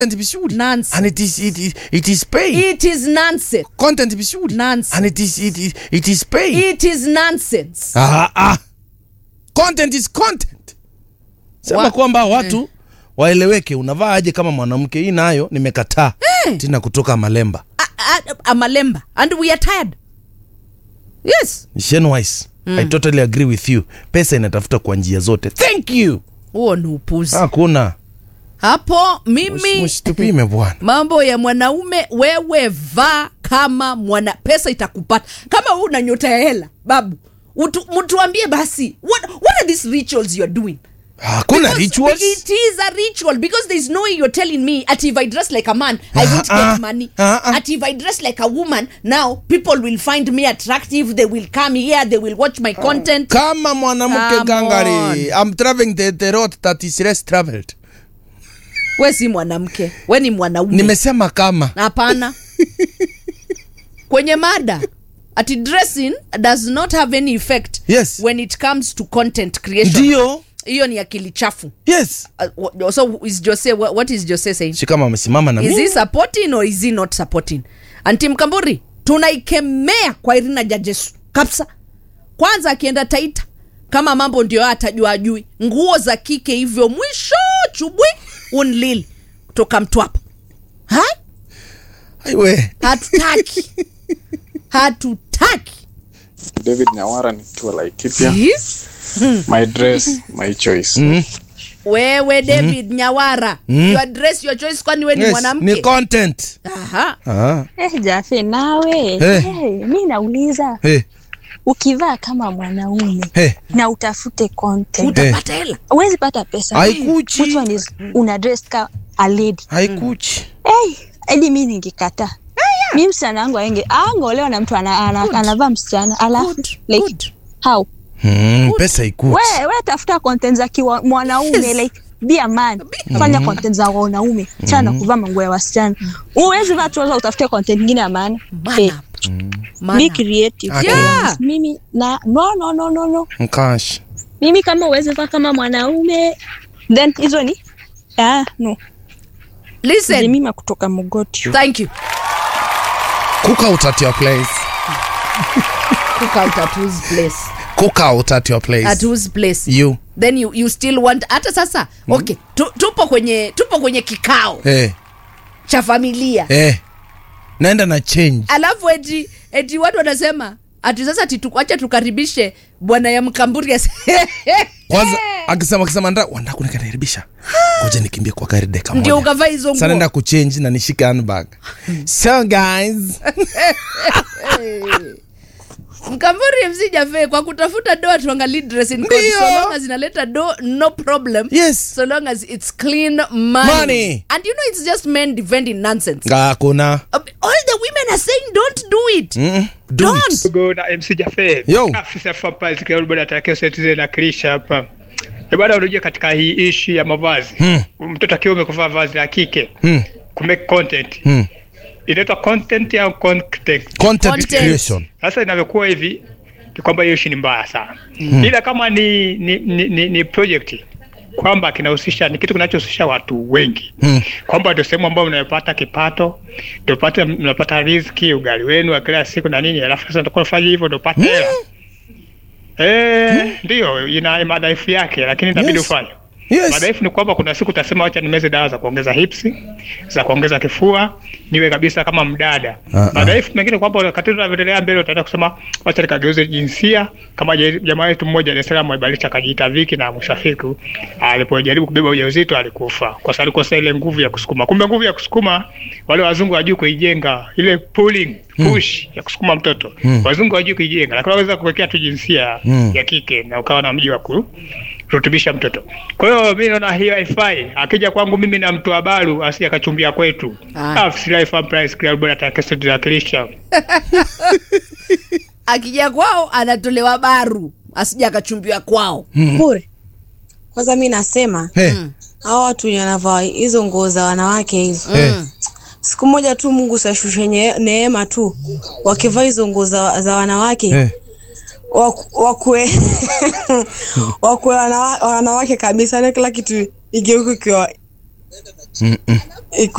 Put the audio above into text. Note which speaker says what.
Speaker 1: vizuri
Speaker 2: Nonsense.
Speaker 1: and it is, it is, it is paid
Speaker 2: it is nonsense
Speaker 1: content vizuri
Speaker 2: Nonsense.
Speaker 1: and it is, it is, it is paid
Speaker 2: it is nonsense
Speaker 1: ah, ah. content is content sema
Speaker 2: Wa-
Speaker 1: kwamba watu waeleweke unavaa aje kama mwanamke hii nayo nimekataa tina kutoka malemba
Speaker 2: a, a, a malemba and we are tired yes
Speaker 1: Shenwise, i totally agree with you pesa inatafuta kwa njia zote thank you
Speaker 2: huo ni upuzi
Speaker 1: hakuna
Speaker 2: hapo mimi
Speaker 1: msitupime bwana
Speaker 2: mambo ya mwanaume wewe vaa kama mwana pesa itakupata kama huu una nyota ya hela babu utu, mtuambie basi what, what are these rituals you're doing
Speaker 1: hakuna
Speaker 2: Because
Speaker 1: rituals
Speaker 2: It is a ritual because there's no way you're telling me at if I dress like a man, I won't
Speaker 1: Uh-uh.
Speaker 2: get money.
Speaker 1: Uh-uh.
Speaker 2: At if I dress like a woman, now people will find me attractive. They will come here. They will watch my content.
Speaker 1: kama mwanamke
Speaker 2: Come
Speaker 1: gangari i'm traveling the, the road that is less traveled
Speaker 2: We si mwanamke, we ni mwanaume.
Speaker 1: nimesema kama
Speaker 2: Hapana. Kwenye mada ati dressing does not have any effect
Speaker 1: Yes.
Speaker 2: when it comes to content creation.
Speaker 1: ndio
Speaker 2: Hiyo ni akili chafu.
Speaker 1: yes
Speaker 2: Uh, wha- so is Jose what, what is Jose saying?
Speaker 1: si kama amesimama na
Speaker 2: is
Speaker 1: mimi
Speaker 2: he supporting or is he not supporting anti mkamburi tunaikemea kwa irina jajesu kabisa kwanza akienda taita kama mambo ndio atajua ajui nguo za kike hivyo mwisho chubwi unlili kutoka mtwapa ha
Speaker 1: aiwe
Speaker 2: hatutaki hatutaki
Speaker 3: David Nyawara nikiwa Laikipia.
Speaker 2: Yes.
Speaker 3: My dress, my choice.
Speaker 2: wewe david nyawara your dress your choice kwani we ni
Speaker 1: yes,
Speaker 2: mwanamke
Speaker 1: ni content
Speaker 2: Aha.
Speaker 1: ah.
Speaker 4: Eh, Jafe nawe
Speaker 1: Eh.
Speaker 4: hey, mi nauliza
Speaker 1: hey,
Speaker 4: ukivaa kama mwanaume
Speaker 1: hey.
Speaker 4: na utafute content
Speaker 2: utapata hela
Speaker 4: huwezi pata pesa
Speaker 1: Haikuchi.
Speaker 4: Which one is una dress ka a lady
Speaker 1: haikuchi
Speaker 4: hey, hadi mi ningekataa mi msichana wangu aenge angolewa na mtu ana, ana, anavaa msichana alafu
Speaker 2: Good,
Speaker 4: like
Speaker 2: good.
Speaker 4: how
Speaker 1: hmm, pesa ikuchi
Speaker 4: we, we tafuta content za kiwa mwanaume
Speaker 2: Yes.
Speaker 4: like be a man fanya content za wanaume chana kuvaa manguo ya wasichana uwezi vaa tuza utafute content ingine ya maana
Speaker 2: Man
Speaker 4: Eh,
Speaker 2: up. Man
Speaker 4: be
Speaker 2: up.
Speaker 4: creative
Speaker 1: Okay.
Speaker 2: Yeah.
Speaker 4: mimi na no no no no no
Speaker 1: mkash
Speaker 4: mimi kama uwezi vaa kama mwanaume then hizo ni ah, no
Speaker 2: Listen,
Speaker 4: jemima kutoka mogoti
Speaker 2: thank you
Speaker 1: cook out at your place
Speaker 2: cook out at whose place
Speaker 1: cook out at your place
Speaker 2: at whose place
Speaker 1: you
Speaker 2: then you, you still want hata sasa okay tu, tupo kwenye tupo kwenye kikao
Speaker 1: hey,
Speaker 2: cha familia
Speaker 1: hey. naenda na change
Speaker 2: alafu eti eti watu wanasema ati sasa acha tukaribishe bwana ya mkamburi ase-
Speaker 1: kwanza akisema akisema nda wanda kunikaribisha ngoja nikimbie kwa gari deka
Speaker 2: ndio
Speaker 1: moja
Speaker 2: ukavaa hizo
Speaker 1: Sasa naenda
Speaker 2: nguo
Speaker 1: kuchange na nishike handbag so guys
Speaker 2: mkamburi mc jafe kwa kutafuta do tuangalie dressing code
Speaker 1: Ndio.
Speaker 2: so long as inaleta do no problem
Speaker 1: yes
Speaker 2: so long as it's clean money.
Speaker 1: Money.
Speaker 2: and you know it's just men defending nonsense
Speaker 1: hakuna
Speaker 2: Uh, all the women are saying don't do it
Speaker 1: Mm-mm. Do
Speaker 2: Don't.
Speaker 1: it.
Speaker 5: Go na MC Jafe.
Speaker 1: Yo.
Speaker 5: Afisa Fapa zikiwa bado atakia seti na kilisha hapa. E bado unajua katika hii ishi ya mavazi.
Speaker 1: Hmm.
Speaker 5: Mtoto akiwa amekuvaa vazi la kike.
Speaker 1: Hmm.
Speaker 5: Kumake content.
Speaker 1: Hmm.
Speaker 5: Inaitwa content au content.
Speaker 1: content
Speaker 2: Content.
Speaker 1: creation
Speaker 5: Sasa inavyokuwa hivi ni kwamba hiyo ishi ni mbaya sana. Ila kama ni ni, ni, ni, ni project kwamba kinahusisha ni kitu kinachohusisha watu wengi
Speaker 1: Hmm.
Speaker 5: kwamba ndio sehemu ambayo mnapata kipato ndio pata mnapata riziki ugali wenu wa kila siku na nini alafu sasa ndio fanya hivyo ndio pata hela eh ndio ina madhaifu yake lakini itabidi
Speaker 1: Yes.
Speaker 5: ufanye
Speaker 1: yes
Speaker 5: madhaifu ni kwamba kuna siku utasema wacha nimeze dawa za kuongeza hipsi za kuongeza kifua niwe kabisa kama mdada
Speaker 1: Ah, ah.
Speaker 5: madhaifu mengine kwamba wakati tunavyoendelea mbele utaenda kusema wacha nikageuze jinsia kama je- jamaa wetu mmoja Dar es Salaam alibadilisha akajiita Viki na mwisho wa siku alipojaribu kubeba ujauzito alikufa kwa sababu alikosa ile nguvu ya kusukuma kumbe nguvu ya kusukuma wale wazungu wajui kuijenga ile pulling push ya kusukuma mtoto wazungu wajui kuijenga lakini waweza kuwekea tu jinsia
Speaker 1: Mm.
Speaker 5: ya kike na ukawa na mji wa kurutubisha mtoto kwa hiyo mi naona hiyo haifai akija kwangu mimi na mtu wa baru asije akachumbia kwetu
Speaker 2: Ah.
Speaker 5: Ah, Fly Farm Price Club bora atakayetuwakilisha
Speaker 2: akija kwao anatolewa baru asija akachumbiwa kwao
Speaker 6: bure kwanza mi nasema
Speaker 1: hey.
Speaker 6: hawa watu wenye wanavaa hizo nguo za wanawake hizo
Speaker 1: Hey.
Speaker 6: siku moja tu mungu sashushe nye- neema tu wakivaa hizo nguo za, za wanawake
Speaker 1: Hey.
Speaker 6: waku- wakue wakue wanawa- wanawake kabisa na kila kitu igeuke ikiwa
Speaker 1: Mm-mm.
Speaker 6: Iko